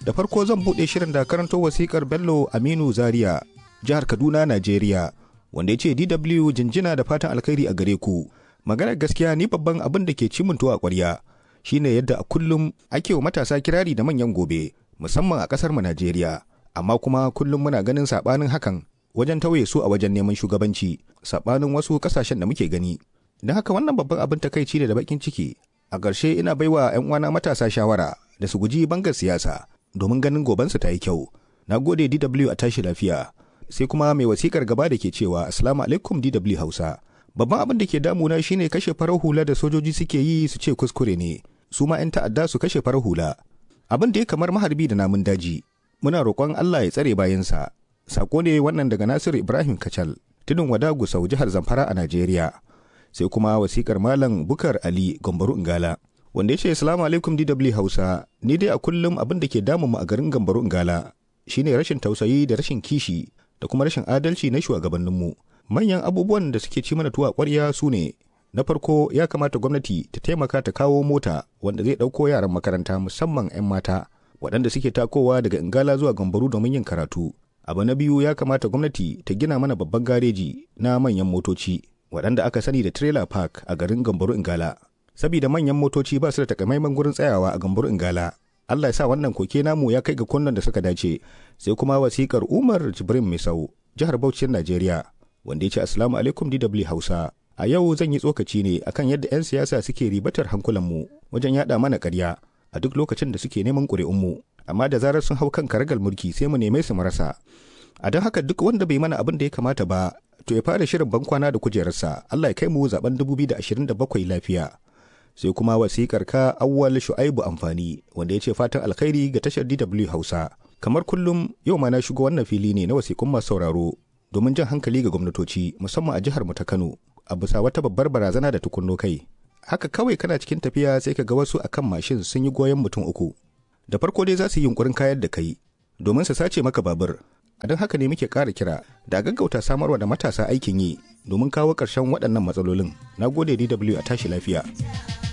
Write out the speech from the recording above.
Da farko zan buɗe shirin da karanto wasikar Bello Aminu Zaria, jihar Kaduna, Najeriya, wanda ya ce DW jinjina da fatan alkhairi a gare ku. Maganar gaskiya ni babban abin da ke cimintuwa a ƙwarya shine yadda a kullum ake wa matasa kirari da manyan gobe, musamman a ƙasar mu Najeriya. Amma kuma kullum muna ganin saɓanin hakan wajen tauye su a wajen neman shugabanci, saɓanin wasu ƙasashen da muke gani. Don haka wannan babban abin takaici ne da bakin ciki. A ƙarshe ina baiwa 'yan uwana matasa shawara da su guji bangar siyasa domin ganin gobansu ta yi kyau. Na gode DW a tashi lafiya. Sai kuma mai wasikar gaba da ke cewa Assalamu alaikum DW Hausa. Babban abin da ke damuna shine kashe farar hula da sojoji suke yi su ce kuskure ne. Su ma 'yan ta'adda su kashe farar hula. Abin da ya kamar maharbi da namun daji. Muna roƙon Allah ya tsare bayansa. Sako ne wannan daga Nasiru Ibrahim Kacal, tudun wada Gusau jihar Zamfara a Najeriya. Sai kuma wasikar Malam Bukar Ali Gambaru Ingala. wanda ya ce salamu alaikum DW Hausa ni dai a kullum abin da ke damun mu a garin Gambaru Ngala shine rashin tausayi da rashin kishi da kuma rashin adalci na shugabanninmu manyan abubuwan da suke ci mana tuwa ƙwarya su ne na farko ya kamata gwamnati ta taimaka ta kawo mota wanda zai ɗauko yaran makaranta musamman 'yan mata waɗanda suke takowa daga Ingala zuwa Gambaru domin yin karatu abu na biyu ya kamata gwamnati ta gina mana babban gareji na manyan motoci waɗanda aka sani da trailer park a garin Gambaru Ingala saboda manyan motoci ba su da takamaiman gurin tsayawa a gambur ingala Allah ya sa wannan koke namu ya kai ga kunnan da suka dace sai kuma wasikar Umar Jibrin Misau jihar Bauchi Najeriya wanda ya ce assalamu alaikum DW Hausa a yau zan yi tsokaci ne akan yadda 'yan siyasa suke ribatar hankulanmu wajen yada mana ƙarya a duk lokacin da suke neman ƙuri'unmu amma da zarar sun hau kan karagal mulki sai mu neme su marasa a don haka duk wanda bai mana abin da ya kamata ba to ya fara shirin bankwana da kujerarsa Allah ya kai mu zaben 2027 lafiya sai kuma wasikar ka awwal shu'aibu amfani wanda ya ce fatan alkhairi ga tashar DW Hausa kamar kullum yau ma na shigo wannan fili ne na wasikun masu sauraro domin jan hankali ga gwamnatoci musamman a jihar mu ta Kano a bisa wata babbar barazana da tukunno kai haka kawai kana cikin tafiya sai ka ga wasu akan mashin sun yi goyon mutum uku da farko dai za su yi yunkurin kayar da kai domin su sace maka babur a don haka ne muke ƙara kira da gaggauta samarwa da matasa aikin yi domin kawo ƙarshen waɗannan matsalolin na gode dw a tashi lafiya